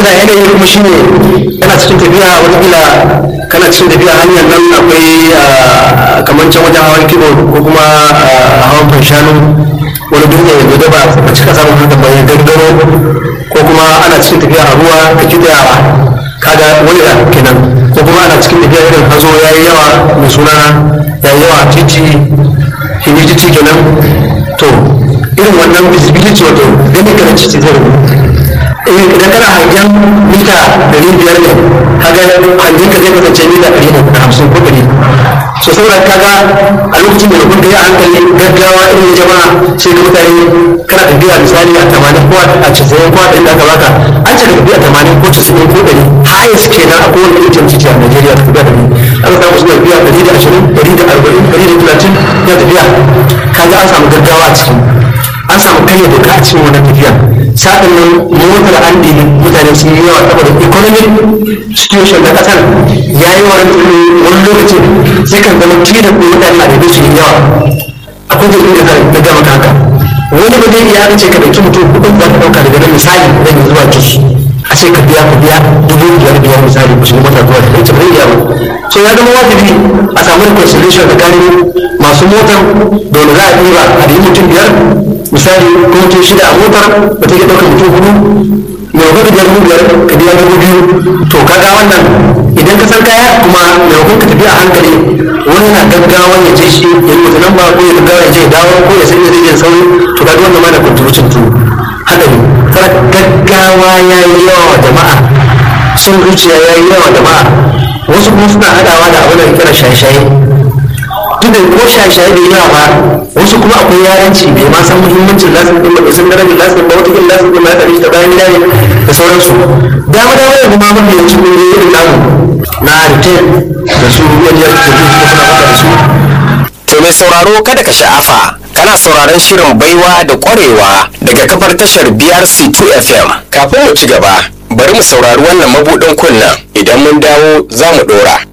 canza yanayi kuma shine kana cikin tafiya wataƙila kana cikin tafiya hanyar nan akwai kamar can wajen hawan kibo ko kuma hawan fanshanu wani duniya ya gaba a cika samun haka bayan gangaro ko kuma ana cikin tafiya a ruwa ka kiɗawa kaga wani da kenan ko kuma ana cikin tafiya irin hazo ya yi yawa mai suna ya yi yawa titi himijiti kenan to irin wannan visibility wato gani kana cikin zai idan kana hangen mita ɗari biyar ne kaga hangen ka zai kasance mita ɗari da hamsin ko ɗari so saboda kaga a lokacin da kun kai a hankali gaggawa irin jama'a sai ga mutane kana tafiya misali a tamanin ko a casa'in ko a ɗari da aka baka an ce ka tafiya tamanin ko casa'in ko ɗari highest kenan a kowane irin titi a Najeriya ka tafiya ɗari aka samu suna tafiya ɗari da ashirin ɗari da arba'in ɗari da talatin ya tafiya kaga an samu gaggawa a ciki an samu karya doka a cikin wannan tafiya sa'an nan motar an ɗibi mutane sun yi yawa saboda economic situation na ƙasar ya yi wani wani lokaci sai kan zama kila ko mutane a ɗaiɗe su yi yawa akwai da inda ka na gama haka wani ba zai iya ce ka ɗauki mutum kuɗin za ka ɗauka daga nan misali zan yi zuwa jos a ce ka biya ka biya dubu biyar biyar misali ku shiga mota zuwa da ita bai iya ba so ya zama wajibi a samu reconciliation tsakanin masu motar da wani za a ɗiba a da mutum biyar misali ko mutum shida a motar ba ta iya ɗaukar mutum hudu mai wakil biyar dubu biyar ka biya dubu biyu to kaga wannan idan ka san kaya kuma mai wakil ka tafi a hankali wani na gaggawa ya je shi ya yi wata lamba ko ya gaggawa ya je ya dawo ko ya sanya zai sauri to kaga wannan ma na contribution to hadari gaggawa ya yi yawa wa jama'a sun zuciya ya yi yawa jama'a wasu kuma suna haɗawa da abin da kira shaye-shaye duk da ko shaye-shaye bai yawa ba wasu kuma akwai yaranci bai ma san muhimmancin lasin din ba sun darajar lasin ba wata kin lasin din ma ya tsare shi da bayan gida ne da sauransu dama dama yanzu ma mafi yawancin ƙungiyoyi irin namu na retain da su wajen da su kuma suna faɗa da su To mai sauraro kada ka sha'afa kana sauraron shirin baiwa da ƙwarewa daga kafar tashar BRC 2 FM. Kafin mu ci gaba, bari mu saurari wannan mabuɗin kunnen idan mun dawo za mu ɗora.